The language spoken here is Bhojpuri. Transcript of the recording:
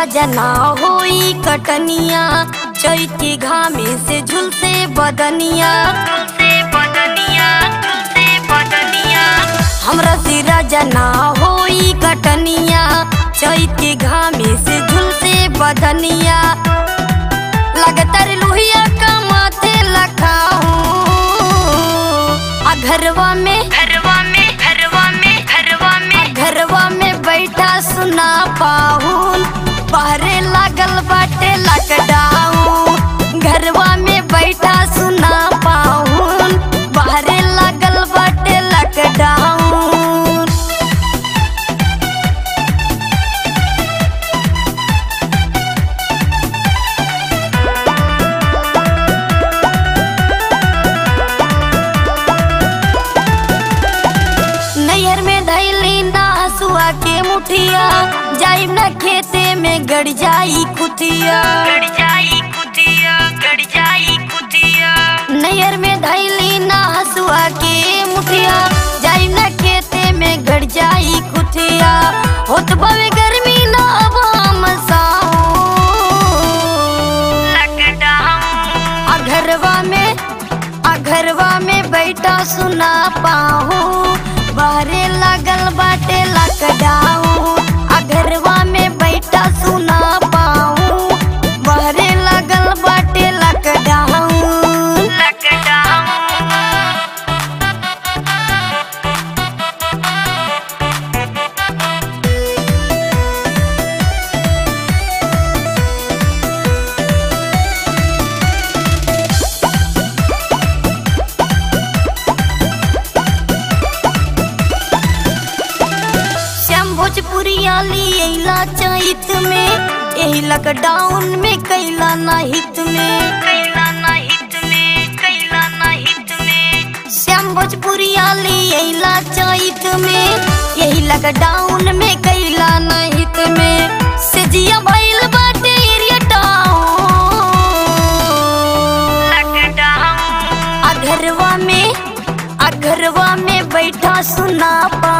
राजा ना होई कटनिया चैत के घामे से झुलसे बदनिया झुलसे बदनिया झुलसे बदनिया हमरा से राजा ना होई कटनिया चैत के घामे से झुलसे बदनिया लगातार लोहिया का माथे लखाऊं आ घरवा में घरवा में घरवा में घरवा में घरवा में बैठा सुना पाहुन पहरे लागल बाटे लकडाऊन घरवा में बैठा सुना पाहुन पहरे लागल बाटे लकडाऊन नैहर में धैली ना हसुआ के मुठिया जाइब ना खेते में गड़ जाई कुतिया गड़ जाई कुतिया गड़ जाई कुतिया नैहर में धैली ना हसुआ के मुठिया जाइब ना खेते में गड़ जाई कुतिया होत बवे गर्मी ना अब हम साओ आ घरवा में आ घरवा में बैठा सुना पाहू बाहरे लागल बाटे लकडाऊ आ घरवा में बैठा सुना पाहू बाहरे लागल बाटे लकडाऊ लकडाऊ श्याम भोजपुरिया लियला चैत में यही लॉकडाउन में कैला ना हित में कैला ना हित में कैला ना हित में श्याम भोजपुरिया लियला चैत में यही लॉकडाउन में कैला ना हित में सेजिया भइल बाटे एरिया टाउन लॉकडाउन आ घरवा में आ घरवा में बैठा सुना पा